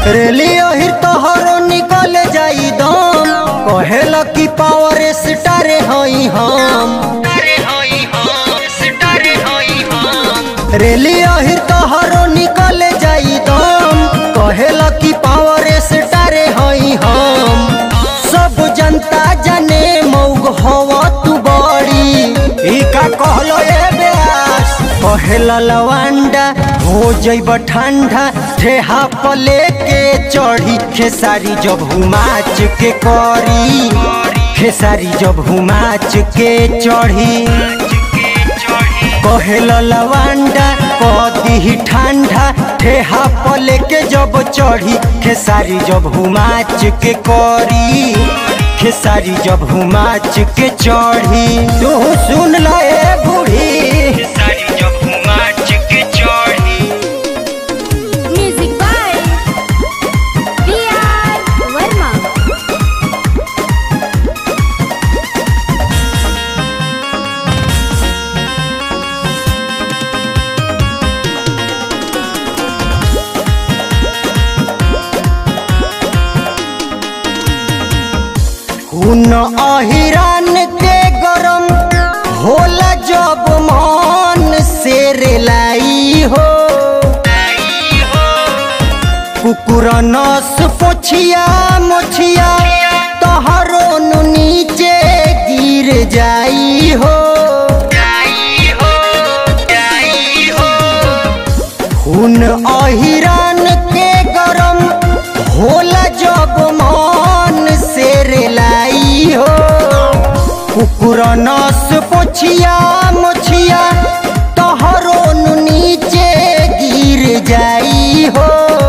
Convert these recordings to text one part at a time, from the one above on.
रेली ओहिर तोहरो निकल जाई दम कहेला कि पावर स्टार हई हम रेली ओहिर तोहरो निकल जाई दम कहेला कि पावर स्टार हई हम सब जनता जाने मौग हवा तू बड़ी ई का कहलो ए ब्यास कहेला लवांडा हो जइब ठंडा ठेहा पले के चढ़ी खेसारी जब हुमाच के करी खेसारी जब हुमाच के चढ़ी कहेला लवांडा कदी ठंडा ठेहा पले के जब चढ़ी खेसारी जब हुमाच के करी खेसारी जब हुमाच के चढ़ी तू सुन ल ए बूढ़ी Music by B.R. Verma. खून अहिरान के गरम होला जब मन से रेलाई हो कुकुर नस पोछिया मोछिया तोहरो नु नीचे गिर जाई हो खून अहिरान के गरम होला जब मन से रेलाई हो कुकुर नस पोछिया मोछिया तोहरो नु नीचे गिर जाई हो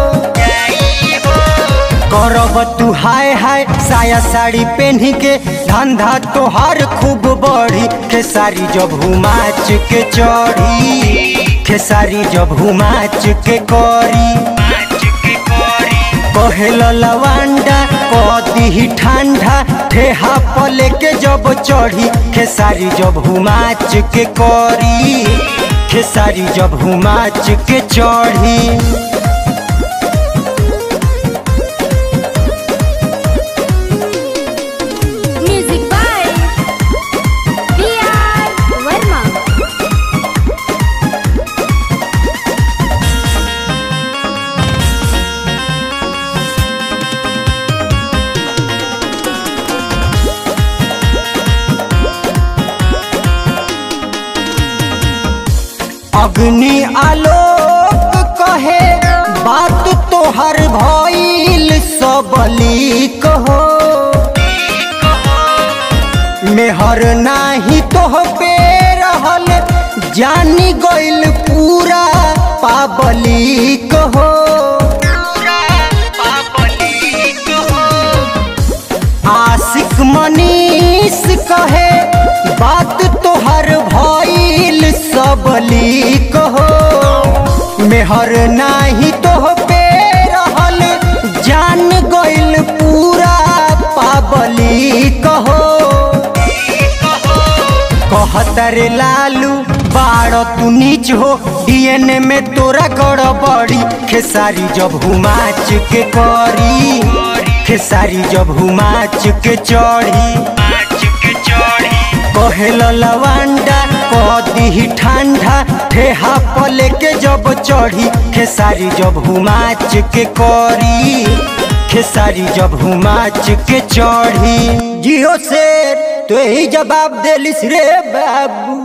करब तू हाय हाय साया साड़ी पहनी के धंधा तोहार खूब बढ़ी खेसारी जब हुमाच के चढ़ी खेसारी जब हुमाच के करी कहेल लवांडा कदी ठंडा ठेहा पले के जब चढ़ी खेसारी जब हुमाच के करी खेसारी जब हुमाच के चढ़ी Music by B.R. Verma. अग्नि आलोक कहे बात तोहर भइल सबली कहो मेहर नाही तोह पे रहल जानी गइल पूरा पाबली कहो आशिक मनीष कहे बात तोहर भइल सबली कहो मेहर नाही तोह पे रहल जान गइल पूरा पाबली कहो कहतर लालू बाड़ तू नीच हो डीएनए में तोरा गड़बड़ी खेसारी जब हुमाच के करी खेसारी जब हुमाच के चढ़ी कहेल लवांडा कदी ठंडा ठेहा पले के जब चढ़ी खेसारी जब हुमाच के करी खेसारी जब हुमाच के चढ़ी जियो शेर तो ही जवाब देलिस रे बाबू